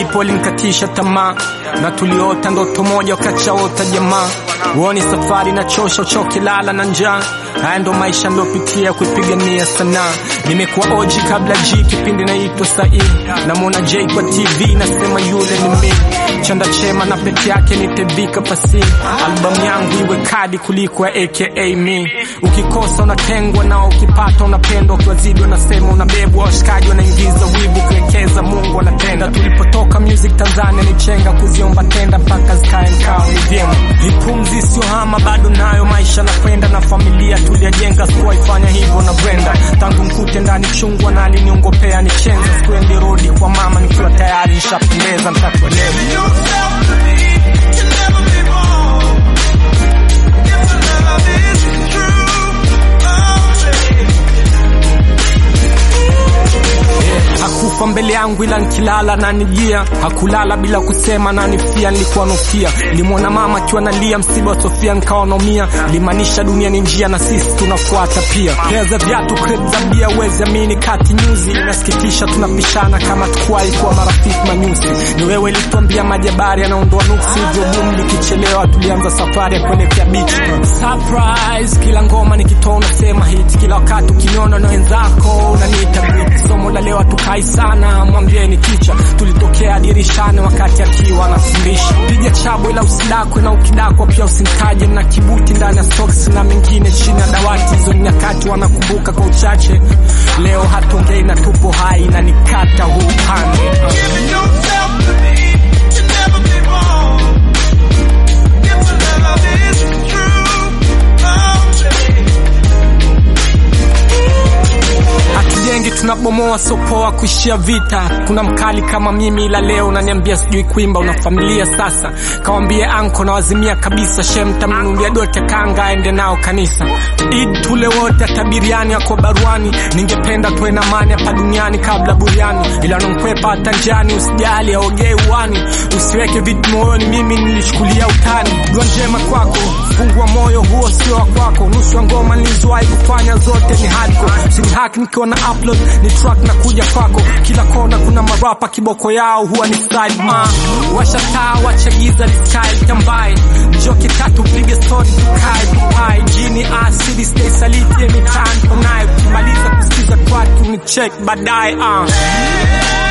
lipo linkatisha tamaa na tuliota ndoto moja wakachaota jamaa uoni safari na chosha uchoki lala na njaa haya ndo maisha ndopitia kuipigania sanaa nimekuwa oji kabla g kipindi naitwa sahii namwona j kwa tv nasema yule ni mi chanda chema na peke yake nitevika pasi albamu yangu iwe kadi kuliko ya aka mi ukikosa unatengwa nao ukipata unapendwa ukiwazidi wanasema unabebwa washikaji wanaingiza wivu kuwekeza mungu anatenda tulipotoka music tanzania ni chenga kuziomba tenda mpaka zikae mkao ni vyema ipumzi sio hama bado nayo maisha nakwenda na familia tuliajenga sikuwaifanya hivyo na brenda tangu mkute ndani chungwa na aliniongopea ni chenza sikuendi rodi kwa mama nikiwa tayari nishapendeza mtakuelewa yourself to me can never be wrong. If the love is true, Yeah, hakufa mbele yangu ila nkilala na nijia hakulala bila kusema na nifia nilikuwa nofia limwona mama akiwa nalia msiba wa sofia nkawa naumia limaanisha dunia ni njia na sisi tunafuata pia pea za viatu krep za bia wezi amini kati nyuzi inasikitisha tunapishana kama tukuwahi kuwa marafiki manyusi ni wewe ilituambia majabari anaondoa nuksi hivyo boom likichelewa tulianza safari ya kuelekea bichi surprise kila ngoma nikitoa unasema hit kila wakati ukiniona na wenzako unaniita great somo la leo tukai sana mwambieni ticha tulitokea dirishani wakati akiwa anafundisha piga chabo ila usidakwe na ukidakwa pia usimtaje na kibuti ndani ya socks na mengine chini ya dawati hizo ni nyakati wanakumbuka kwa uchache leo hatongei na tupo hai na nikata huu upande Giving yourself to me can never be wrong. If the love is true, I'll change. hatujengi tunabomoa sopoa kuishia vita kuna mkali kama mimi ila leo unaniambia sijui kuimba una familia sasa kawambie anko nawazimia kabisa shem tamnunulia dote kanga aende nao kanisa id tule wote atabiriani ako baruani ningependa tuwe na mani hapa duniani kabla buriani ila nankwepa hata njani usijali aogee uwani usiweke vitu moyoni mimi nilichukulia utani dua njema kwako fungua moyo huo sio wa kwako nusu ya ngoma nilizowahi kufanya zote ni hardcore sinihak nikiwa na upload ni track na kuja kwako kila kona kuna marapa kiboko yao huwa ni side ma washa taa wacha giza liskai tambaye njoke tatu pige story tukae tupai jini asidi stay saliti anytime unaye kumaliza kusikiza kwatu ni check baadaye ah